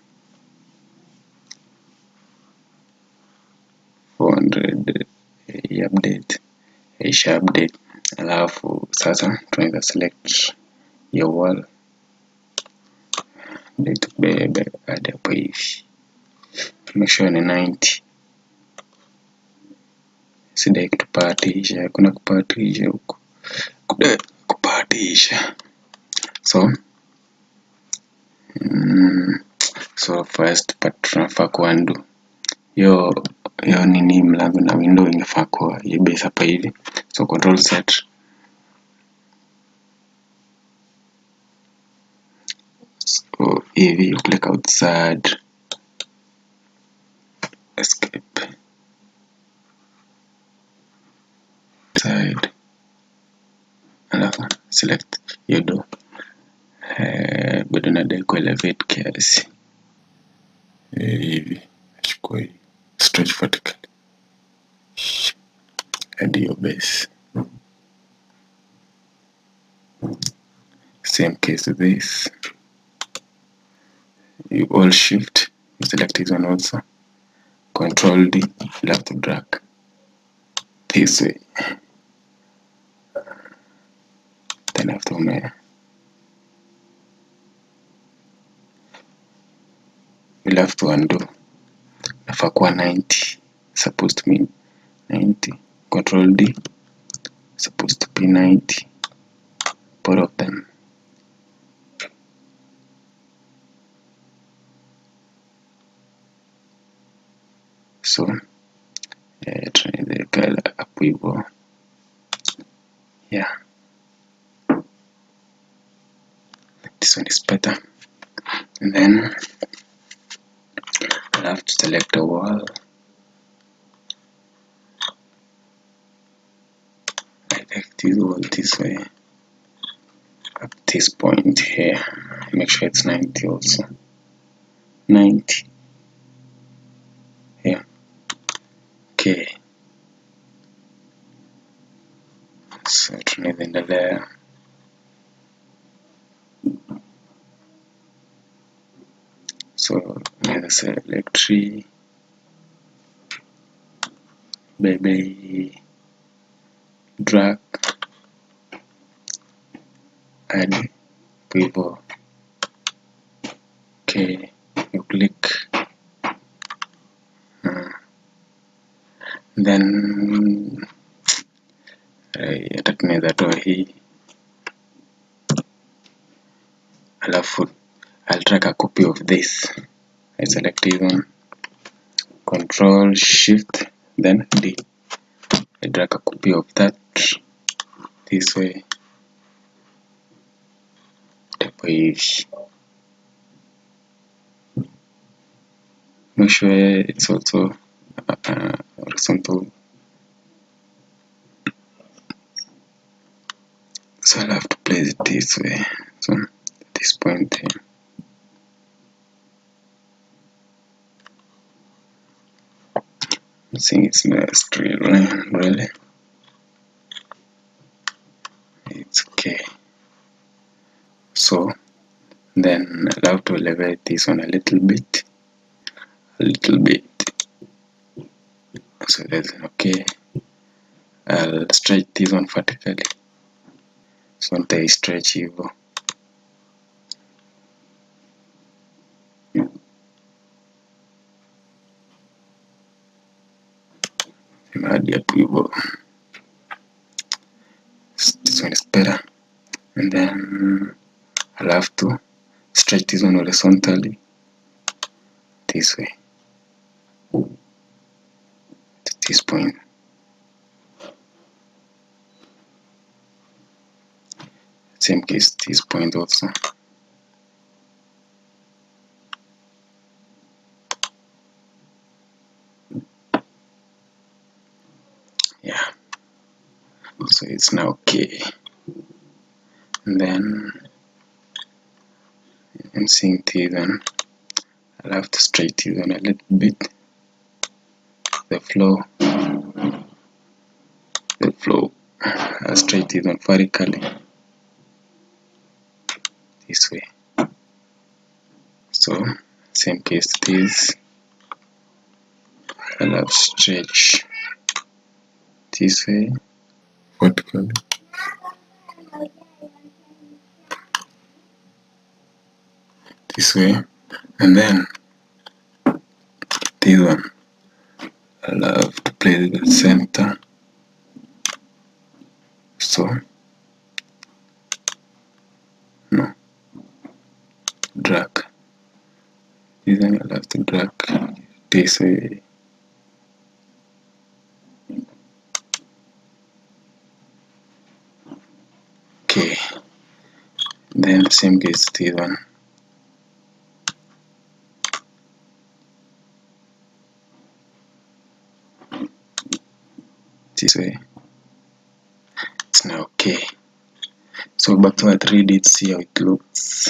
400 eh, update isha update alafu sasa tunaweza select your wall ndio tubebe hadi hapo hivi make sure ni 90 sidai kutupatisha hakuna kupatisha huku kudai kupatisha so mm, so first part tunafaa kuandu hiyo hiyo nini mlango na window ingefaa kuwa hiyo base hapa hivi so control set so hivi you click outside escape side alafu select hiyo do eh, bado nadai kuelevate kiasi Eh, hivi achukua hii stretch vertical hadi hiyo base same case this you all shift you select this one also control D left drag this way then after ume you'll have to undo nafaa kuwa 90 supposed to be 90 control D supposed to be 90 both of them so eh, tunaweza hapo hivyo yeah this one is better and then I'll have to select a wall this wall this way at this point here make sure it's 90 also 90 here okay so tunaweza endelea so naweza select tree baby drag hadi hapo hivyo okay you click uh, then eh, hata tunaweza toa hii alafu I'll drag a copy of this I select this one control shift then D I drag a copy of that this way hapo hivi make sure it's also uh, horizontal so I'll have to place it this way so at this point here I think it's not a straight line really it's okay so then I'll have to elevate this one a little bit a little bit so that's okay I'll stretch this one vertically so nitai stretch hivyo hadi hapo hivyo this one is better and then I'll have to stretch this one horizontally this way to this point same case this point also yeah so it's now okay and then I'm seeing this one I'll have to straighten it on a little bit the flow the flow I'll straighten it on vertically this way so same case this I'll have stretch this way vertically this way and then this one I'll have to place the center so no drag this one I'll have to drag this way okay then same case this one this way it's now okay so back to our 3d see how it looks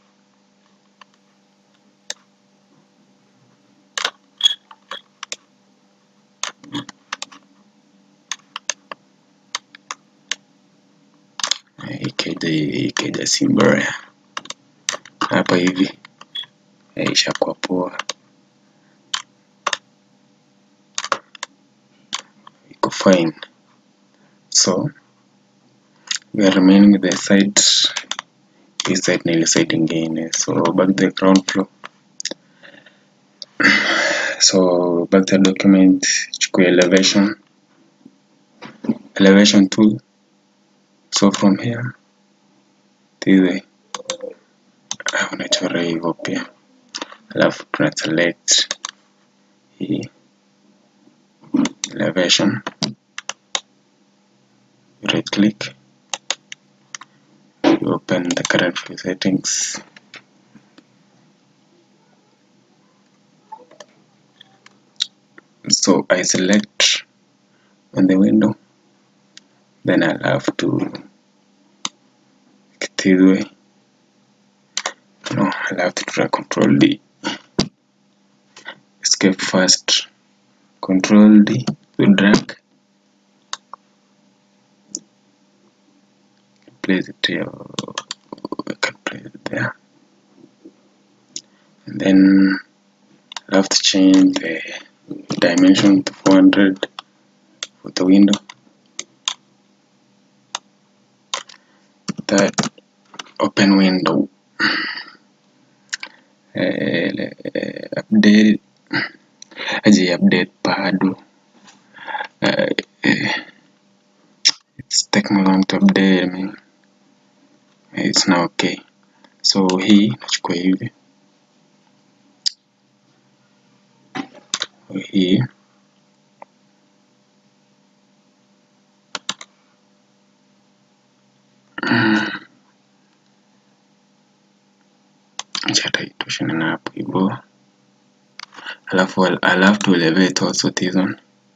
ikaja ikaja si mbaya hapa hivi eh, ishakuwa poa iko fine so we are remaining with the side hii side na ile side ingine so back to the ground floor so back to the document chukua elevation elevation tool so from here this way Ah, unachora hivyo pia alafu tuna select hii elevation right click you open the current view settings so I select on the window then I'll have to get this way no I'll have to drag control D escape first control D to drag place it here I can place it there and then I have to change the dimension to 400 for the window that open window uh, update aje update bado uh, uh, it's taking me long to update I mean, it's now okay so hii nachukua hivi hii acha hata itoshane na hapo hivyo alafu I'll, I'll have to elevate also this one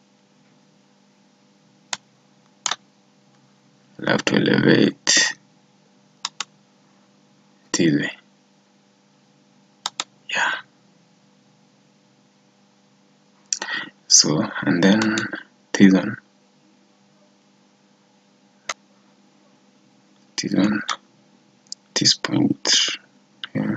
I'll have to elevate this way yeah so and then this one this one this point here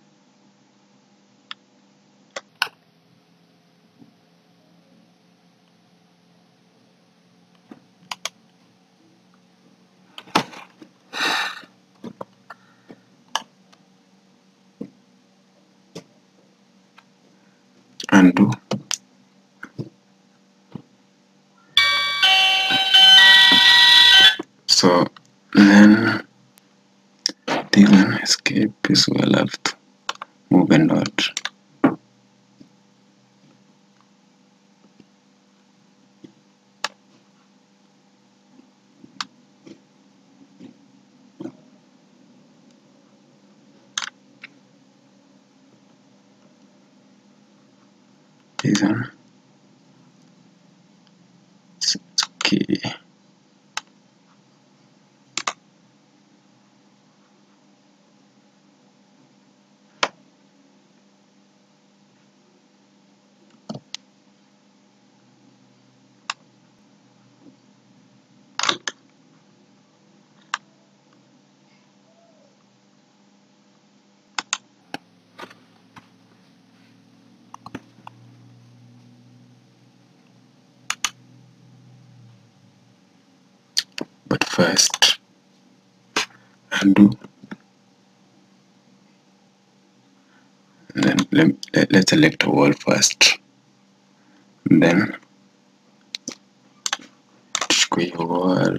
undo so then this one escape is well have to move a node this one it's it's okay but first undo and then let, let, let's select a wall first and then tuchukue hiyo wall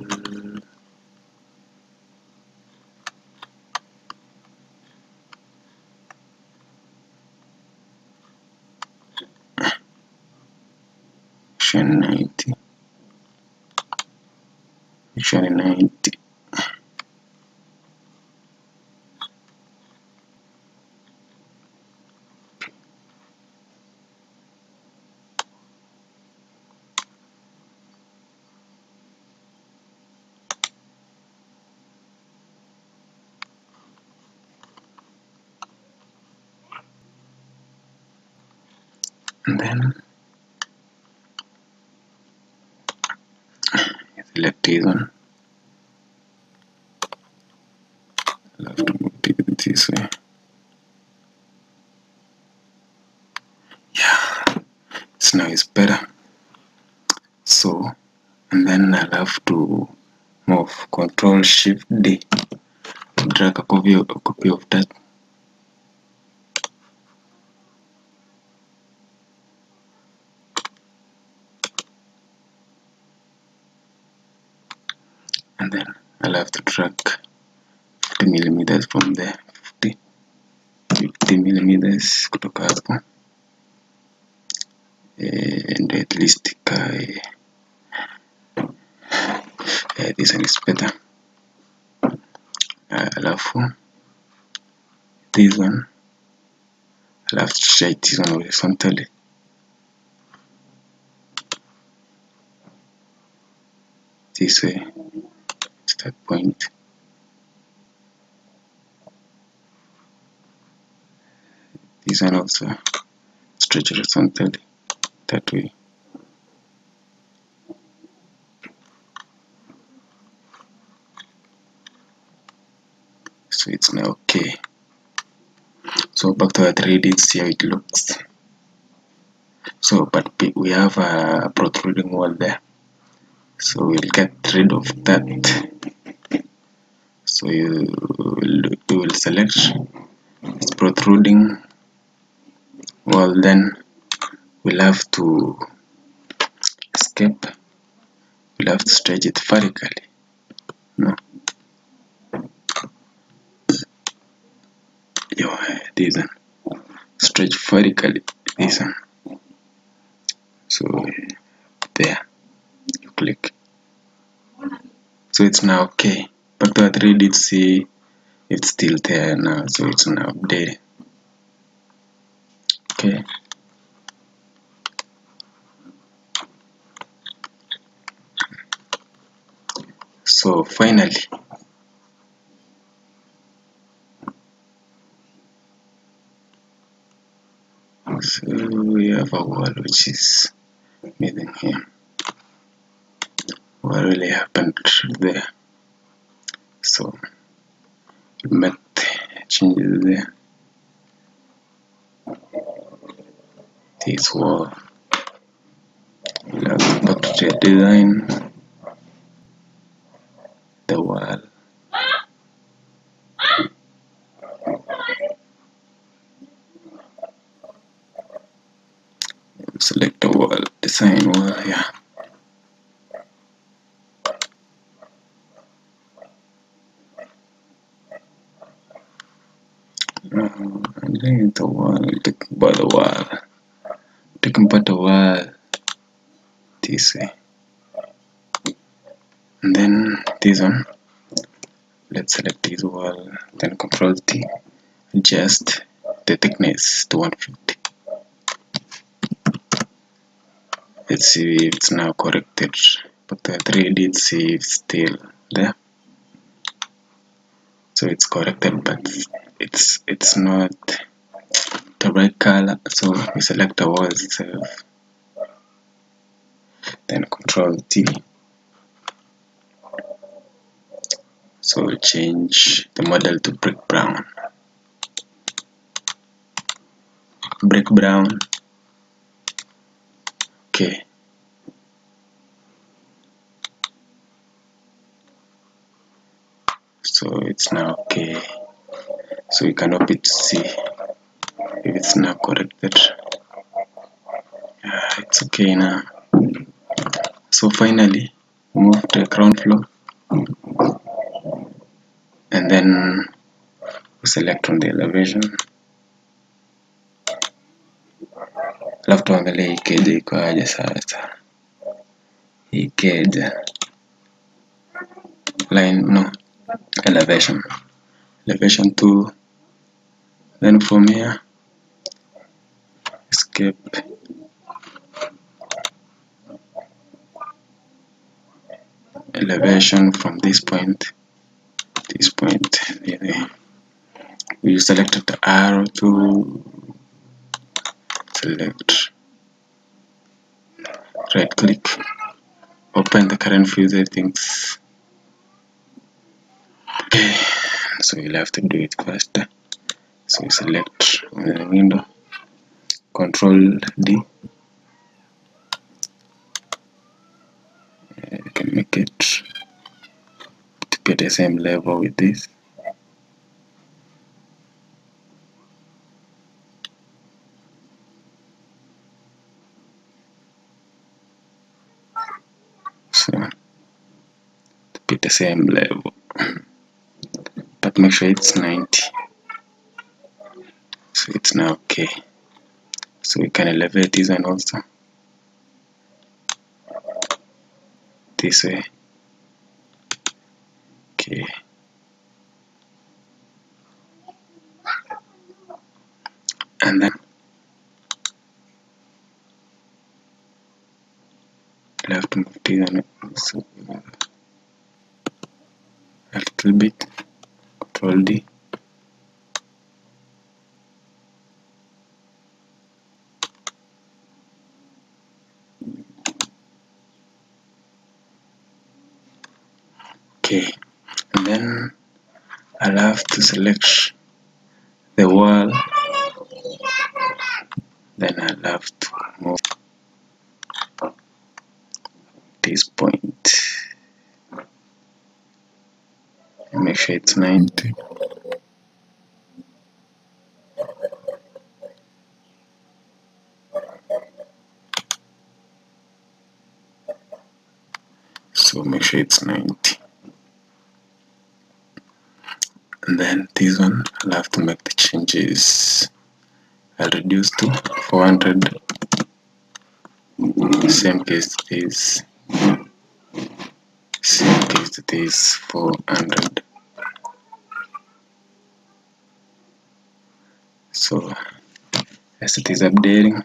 Action 90 Action 90 and then select this one I'll have to move it this way yeah it's now it's better so and then I'll have to move control shift D drag a copy of, a copy of that and then I'll have to drag 50 millimeters from there 50 50 millimeters kutoka hapo eh, and at least ikae eh, this one is better uh, alafu this one I'll have to shade this one horizontally this this way start point this one also stretch horizontally that way so it's now okay so back to our 3d see how it looks so but we have a protruding wall there so we'll get rid of that so you will, you will select this protruding wall then we'll have to escape we'll have to stretch it vertically no Yo, this one stretch vertically this one so there you click so it's now okay back to our 3d to see it's still there now so it's now updated okay so finally so we have a wall which is missing here what really happened there so we made changes there this wall we'll have to back to your design the wall select the wall design wall yeah uh, and then the wall take by the wall taking by the wall this way and then this one let's select this wall then control T adjust the thickness to 150 let's see if it's now corrected but the 3d see if it's still there so it's corrected but it's it's not the right color so we select the wall itself then control T so we'll change the model to brick brown brick brown okay so it's now okay so we can open to see if it's now corrected yeah, it's okay now so finally move to the ground floor and then we select on the elevation alafu tuangalie hii keja iko aje sasa hii keja line no elevation elevation 2 then from here escape elevation from this point this point here. we selected the arrow to select right click open the current view settings okay so you'll have to do it faster so you select on the window control D Uh, you can make it to be the same level with this so to be the same level but make sure it's 90 so it's now okay so we can elevate this one also this way okay and then we'll have to move this one so little bit control D okay and then I'll have to select the wall then I'll have to move this point and make sure it's 90 so make sure it's 90 and then this one I'll have to make the changes I'll reduce to 400 same case to this same case to this 400 so as it is updating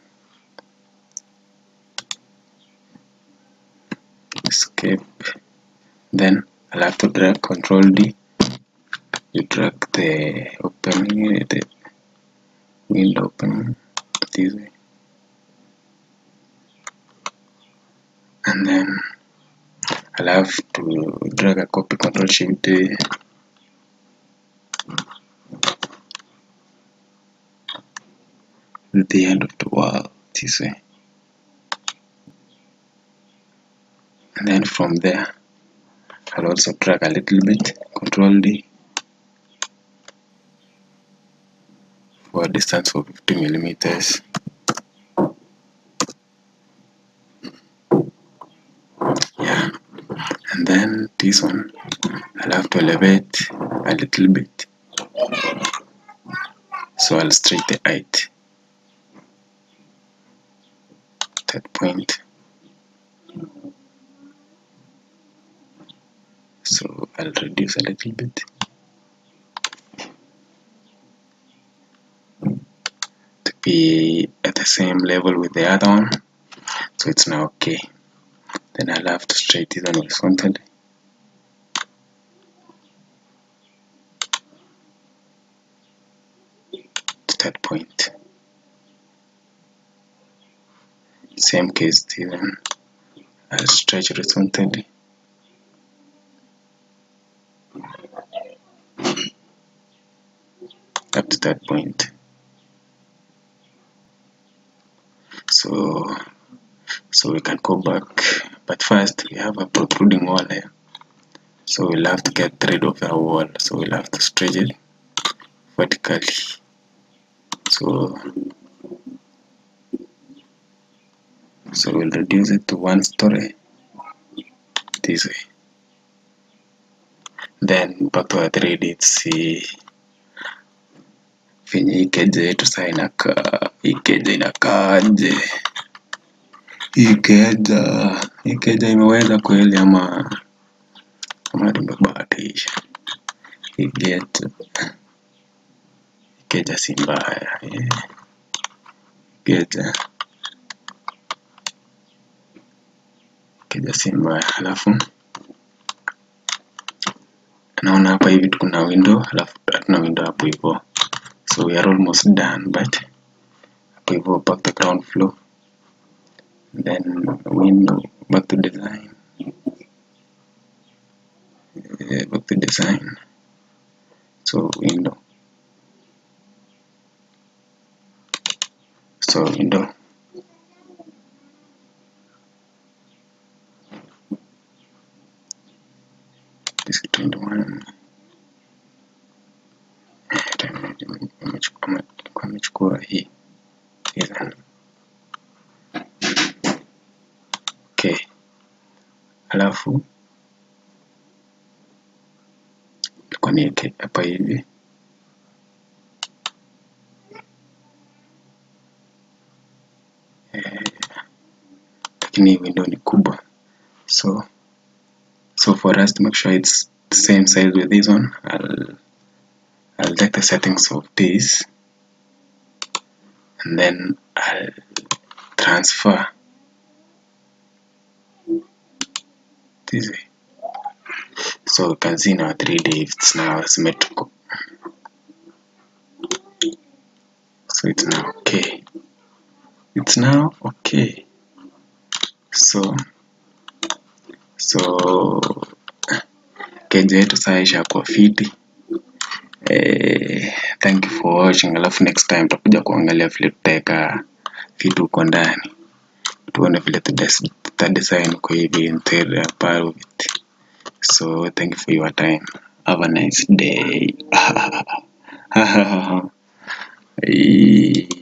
escape then I'll have to drag control D you drag the opening the window opening this way and then I'll have to drag a copy control shift D the end of the wall this way and then from there I'll also drag a little bit control D for a distance of 50 millimeters yeah and then this one I'll have to elevate a little bit so I'll stretch the height that point so I'll reduce a little bit to be at the same level with the other one so it's now okay then I'll have to straight it on horizontally to that point same case then I'll stretch horizontally up to that point so so we can go back but first we have a protruding wall here so we'll have to get rid of our wall so we'll have to stretch it vertically so so we'll reduce it to one story this way then back to our 3D see venye hii keja yetu saa inakaa hii keja inakaaje hii keja hii keja imeweza kweli ama ama tumebahatisha hii keja hii keja si mbaya eh. keja keja si mbaya halafu naona hapa hivi kuna window halafu hatuna window hapo hivyo so we are almost done but hapo hivyo back to ground floor then window back to design Eh, back to design so window so window this is 21 amechukua amechukua hii Ethan. okay alafu ilikuwa niweke hapa hivi Eh, lakini hii window ni kubwa so so for us to make sure it's the same size with this one I'll I'll take the settings of this and then I'll transfer this way so you can see in our 3d it's now symmetrical so it's now okay it's now okay so so keja yetu saa ishakuwa fiti eh, thank you for watching alafu next time tutakuja kuangalia vile tutaweka vitu huko ndani tuone vile tutas- tutadesign kwa hivi interior part of it so thank you for your time have a nice day Eh.